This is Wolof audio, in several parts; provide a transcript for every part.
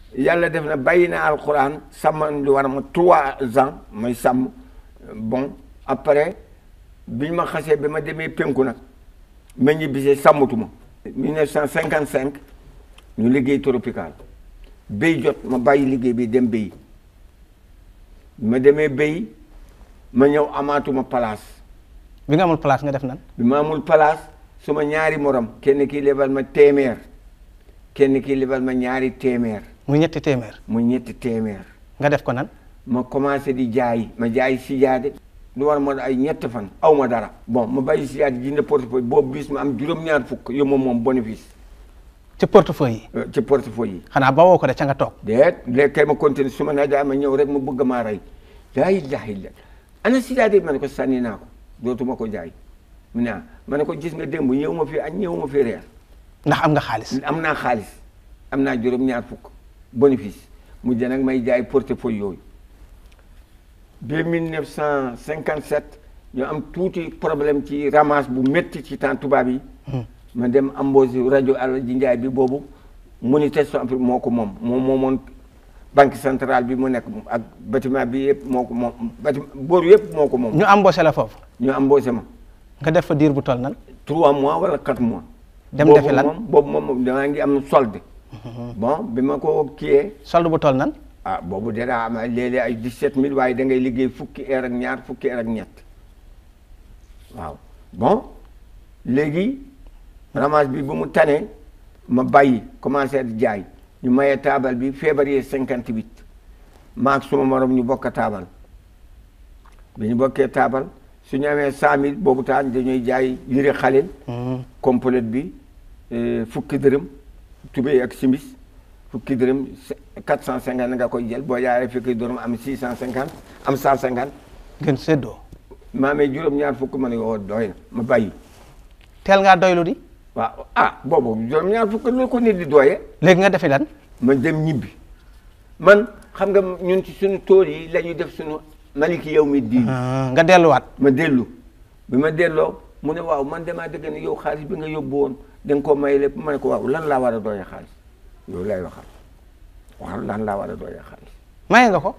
yàlla def na bàyyi na alxuraan sàmm lu war ma trois ans may sàmm bon après biñ ma xasee bi ma demee penku nag ma ñibbisee sàmmatuma 1955 ñu liggéey tropical béy jot ma bàyyi liggéey bi dem béy ma demee béy ma ñëw amaatuma place bi nga amul place nga def nan bi ma amul place suma ñaari morom kenn kii lebal ma téeméer kenn kii lebal ma ñaari téeméer muy ñetti téeméer mu ñetti téeméer nga def ko nan ma commencé di jaay ma jaay sijaade lu war ma ay ñett fan aw ma dara bon ma bàyyi sijaade jënd portefeuille boobu bis ma am juróom-ñaar fukk yow moom moom bénéfice ci portefeuille yi euh, ci portefeuille yi xanaa ba woo ko de ca nga toog déet léegi kay ma continué su ma naa jaay ma ñëw rek ma bëgg maa rey laa ilaha illa ana sijaade ma ne ko sànni naa ko dootuma ko jaay mu ne ah ma ne ko gis nga démb ñëw ma fi añ ñëw ma fi reer ndax am nga xaalis am naa xaalis am naa juróom-ñaar fukk bénéfice mu jë nag may jaay portefeuille yooyu ba 1957 ñu am tuuti problème ci ramasse bu métti ci temps tubaab yi ma dem embauché rajo Alaji Njaay bi boobu Monétisation Afrique moo ko moom moom moomoon banque centrale bi mu nekk ak bâtiment bi yëpp moo ko moom bâtiment booru yëpp moo ko moom ñu embauché la foofu ñu embauché ma nga def fa diir bu toll nan trois mois wala quatre mois Dem Boobu defi lan? moom boobu moom damaa ngi am solde bon bi ma ko kiyee solde bu toll nan ah boobu dara am ay léeg-léeg ay 17000 waaye da ngay liggéey fukki heure ak ñaar fukki heure ak ñett waaw bon léegi ramage bi bu mu tanee ma bàyyi commencé di jaay ñu mayee taabal bi février 58 maak suma morom ñu bokk taabal bi ñu bokkee taabal su ñu amee 100000 boobu taan dañuy jaay yëre xaleel complète bi eh, fukki dërëm tubéy ak simis fukki dërëm quatre cent cinquante nga koy jël boo jaaree fukki dërëm am six cent cinquante am cent cinquante ngeen séddoo maa amee juróom-ñaar fukk ma ne woo doy na ma bàyyi teel ngaa doylu di waaw ah boobu juróom-ñaar fukk lu ko nit di dooyee léegi nga defi lan ma dem ñibbi man xam nga ñun ci suñu tool yi la ñuy def suñu maliki yow mi diin Ah, nga delluwaat ma dellu bi ma delloo mu ne waaw man damaa dëgg ne yow xaalis bi nga yóbbu woon da nga koo may lépp ma ne ko waaw lan laa war a dooyee xaalis yow lay waxal waaw lan laa war a dooyee xaalis maye nga ko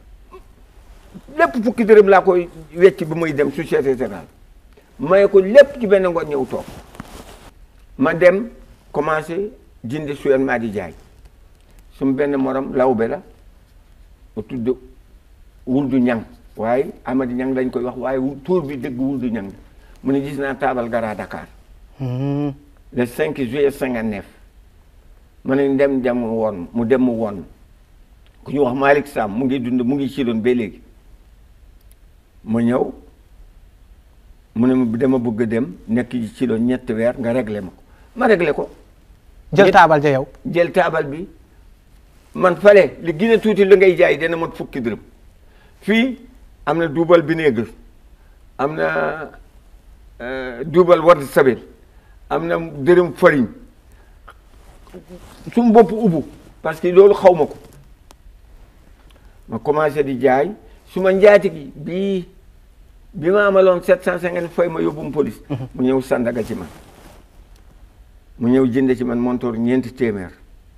lépp fukki dërëm laa koy wecc bi muy dem société générale maye ko lépp ci benn ngoon ñëw toog ma dem commencé jënd suyen maa di jaay sum benn morom lawbe la mu tudd wuldu ñang waaye amadi ñang lañ koy wax waaye wu- tuur bi dëgg wuldu ñang la mu ne gis naa taabal gara Dakar Hmm. le 5 juillet 59 ma ne dem dem mu woon mu dem mu woon ku ñu wax Malick Sam mu ngi dund mu ngi ci doon ba léegi ma ñëw mu ne ma dama bëgg a dem nekk ci doon ñetti weer nga réglé ma ko ma réglé ko jël Ñett- taabal ja yow jël taabal bi man fale li gën a tuuti li ngay jaay dana mot fukki dërëm fii am na duubal vinaigre am na euh, duubal ward sabel am na dërëm farine su bopp ubbu parce que loolu xaw ma ko ma commencé di jaay su ma njaati gi bii bi ma amaloon sept cent cinquante fay ma yóbbum police mu ñëw sandaga ci man mu ñëw jënd ci man montoor ñeenti téeméer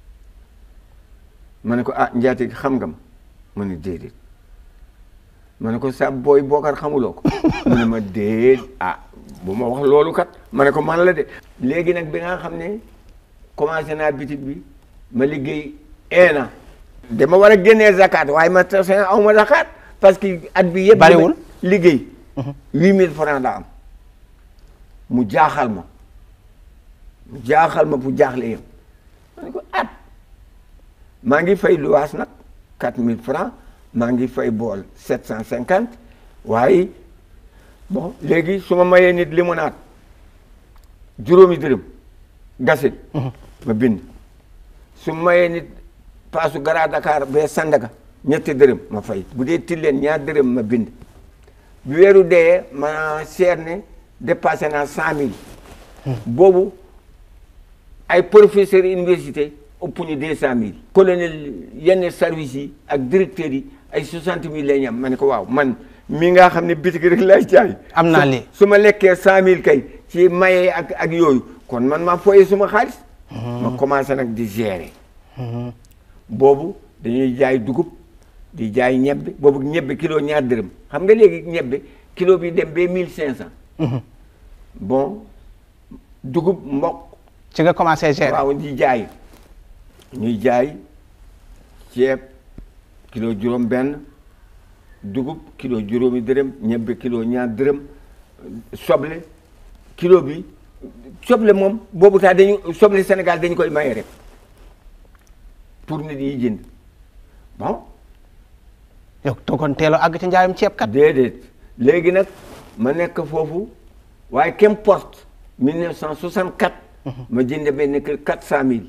ma ne ko ah njaati gi xam nga ma mu ne déedéet ma ne ko sa booy bookar xamuloo ko mu ne ma déet ah bu ma wax loolu kat ma ne ko man la de léegi nag bi nga xam ne commencé naa bitig bi ma liggéey un an dama war a génnee zakat waaye ma tase aw ma zakat parce que at bi yëpp Bariwul. liggéey huit mille francs la am mu jaaxal ma mu jaaxal ma fu jaaxle yam ma ne ko at maa ngi fay luwaas nag quatre mille francs maa ngi fay bool sept cent cinquante waaye bon léegi su ma mayee nit limonade juróomi dërëm gasit ma bind su ma mayee nit paasu gara Dakar bee Sandaga ñetti dërëm ma fay bu dee tilleen ñaar dërëm ma bind bi weeru dee ma seet ne dépassé naa cent mille boobu ay professeur université ëpp ñu deux cent mille colonel yenn service yi ak directeurs yi ay soixante mille lay ñam ma ne ko waaw man mi nga xam ne bitik rek lay jaay Am naa su- lii. su ma lekkee cent mille kay ci maye ak ak yooyu kon man maa foyee suma xaalis ma commencé nag di gérer boobu dañuy jaay dugub di jaay ñebbe boobu ñebbe kilo ñaar dërëm xam nga léegi ñebbe kilo bi dem ba mille cinq cent bon dugub mboq ci nga commencé gérer. waaw di jaay ñuy jaay ceeb kilo juróom benn dugub kilo juróomi dërëm ñebbe kilo ñaar dërëm soble kilo bi soble moom boobu taa dañu soble Sénégal dañu koy maye rek pour nit yi jënd bon yow toogoon teeloo àgg ci njaayum ceeb kat. déedéet léegi nag ma nekk foofu waaye qu'importe 1964 ma jënd benn kër 400000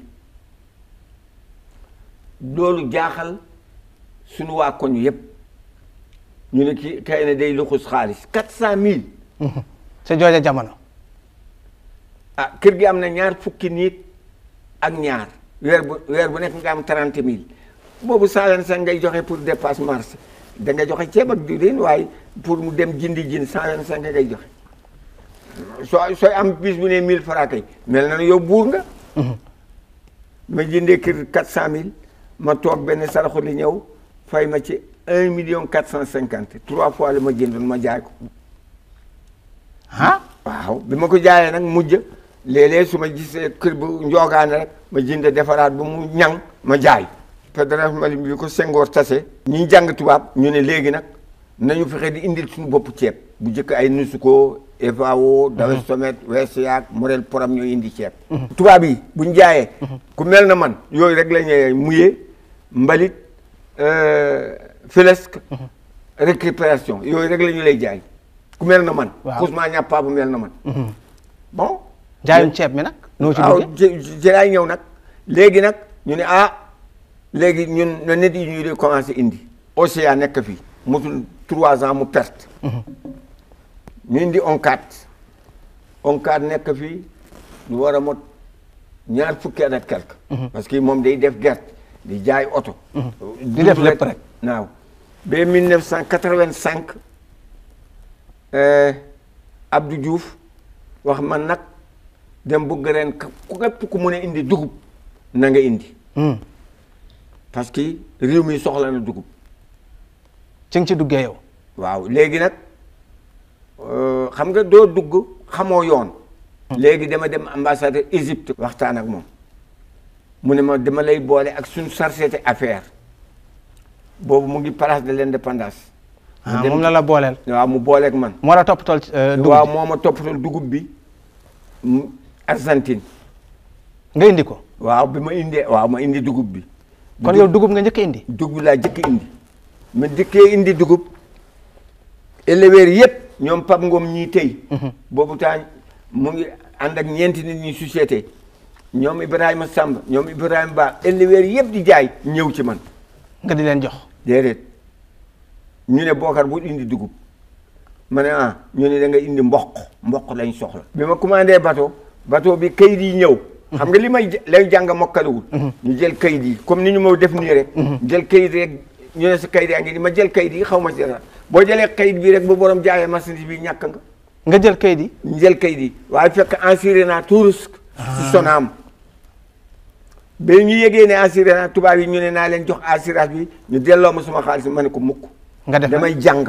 loolu jaaxal suñu waa koñ yëpp ñu ne kii kay na day luxus xaalis 400000 sa jooja jamono. ah kër gi am na ñaar fukki nit ak ñaar weer bu weer bu nekk nga am 30000 boobu 125 ngay joxe pour dépasse marché da nga joxe ceeb ak diwlin waaye pour mu dem jindi jin 125 ngay joxe soo sooy am bis bu ne 1000 francs kay mel na ne yow buur nga. ma jëndee kër 400000 ma toog benn saraxu li ñëw fay ma ci 1 million 450 trois fois la ma jëndoon ma jaay ko. ah. waaw bi ma ko jaayee nag mujj léeg-léeg su ma gisee kër bu njoogaane rek ma jënd defaraat bu mu ñang ma jaay fédération Mali bi ko Senghor tase ñi jàng tubaab ñu ne léegi nag nañu fexe di indil suñu bopp ceeb bu njëkk ay Nusuko FAO Dawe Somet WCA Morel Poram ñooy indi ceeb tubaab yi buñ jaayee ku mel na man yooyu rek la ñuy muyee mbalit filesque récupération yooyu rek la ñu lay jaay ku mel na man Waaw. Ousmane ñàppaa bu mel na man bon njaayum ceeb mi nag. noo ci waaw duggee ci ci laay ñëw nag léegi nag ñu ne ah léegi ñun na nit yi ñuy di commencé indi Océan nekk fii motul trois ans mu perte ñu indi ONCAD ONCAD nekk fii lu war a mot ñaar fukki at ak quelque parce que moom day def gerte di jaay oto Di def lépp rek. waaw ba 1985 Abdou Diouf wax man nag dem bëgg ren ku képp ku mun a indi dugub na nga indi Hmm. parce que réew mi soxla na dugub ci nga ci duggee yow. waaw léegi nag euh, xam nga doo dugg xamoo yoon léegi dama dem ambassadeur Égypte waxtaan ak moom mu ne ma dama lay boole ak suñu société affaire boobu mu ngi place de l'indépendance mu ah dem- moom la la booleel. waaw mu booleeg man moo la toppatool euh, dugub waaw ji. moo ma toppatoo dugub bi mu Argentine nga indi ko. waaw bi ma indee waaw ma indi dugub bi kon yow dugub nga njëkk a indi. dugub laa jëkk indi ma dikkee indi dugub éleveurs yëpp ñoom Pape Ngom ñii tey boobu temps mu ngi ànd ak ñeenti nit ñi société ñoom Ibrahima Samb ñoom Ibrahima Ba éleveurs yëpp di jaay ñëw ci man nga di leen jox. déedéet ñu ne Bokar bu indi dugub ma ne ah ñu ne da nga indi mboq mboq lañ soxla bi ma commandé bateau bateau bi kayit yi ñëw xam nga li may j- lay jàng mokkalewul ñu jël kayit yi comme ni ñu ma def nii rek jël kayit rek ñu ne sa kayit yaa ngi ni ma jël kayit yi xaw ma ci dara boo jëlee kayit bi rek bu borom jaayee marchandise bi ñàkk nga nga jël kayit yi. ñu jël kayit yi waaye fekk assuré naa tout risque si Sonaam ba ñu yégee ne assuré naa tubaab yi ñu ne naa leen jox assurance bi ñu delloo ma suma xaalis ma ne ko mukk nga def nan damay jàng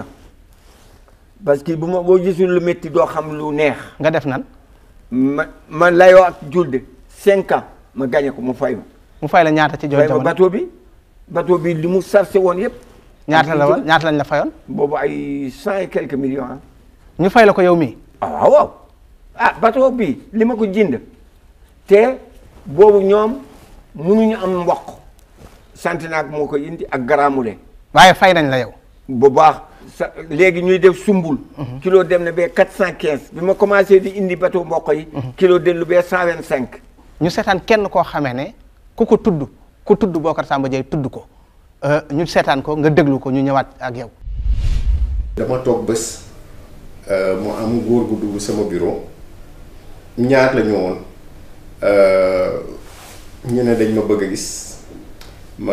parce que bu ma boo gisul lu métti doo xam lu neex nga def nan ma ma layoo ak julde cinq ans ma gagné ko mu fay ma mu fay la ñaata ci jooju fay ma jamono bateau bi bateau bi li mu sarse woon yëpp ñaata la woon ñaata lañ la fayoon. boobu ay cent et quelques millions ah ñu fay la ko yow mii. ah waaw waaw ah bateau bi li ma ko jënd te boobu ñoom mënuñu am mboq Santenac moo ko indi ak Garamoulin waaye fay nañ la yow. bu baax sa léegi ñuy def sumbul kilo dem na ba quatre cent quinze bi ma commencé di indi bateau mboq yi kilo dellu ba cent vingt cinq ñu seetaan kenn koo xamee ne ku ko tudd ku tudd Bocar Samba Dièye tudd ko euh, ñu seetaan ko nga déglu ko ñu ñëwaat ak yow. dama toog bés euh, mu am góor gu dugg sama bureau ñaar la ñu woon euh, ñu ne dañ ma bëgg a gis ma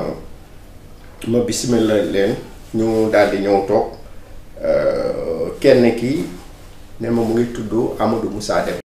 ma bismillah leen ñu daal di ñëw toog euh, kenn ki ne ma mu ngi tudd Amadou Moussa Dem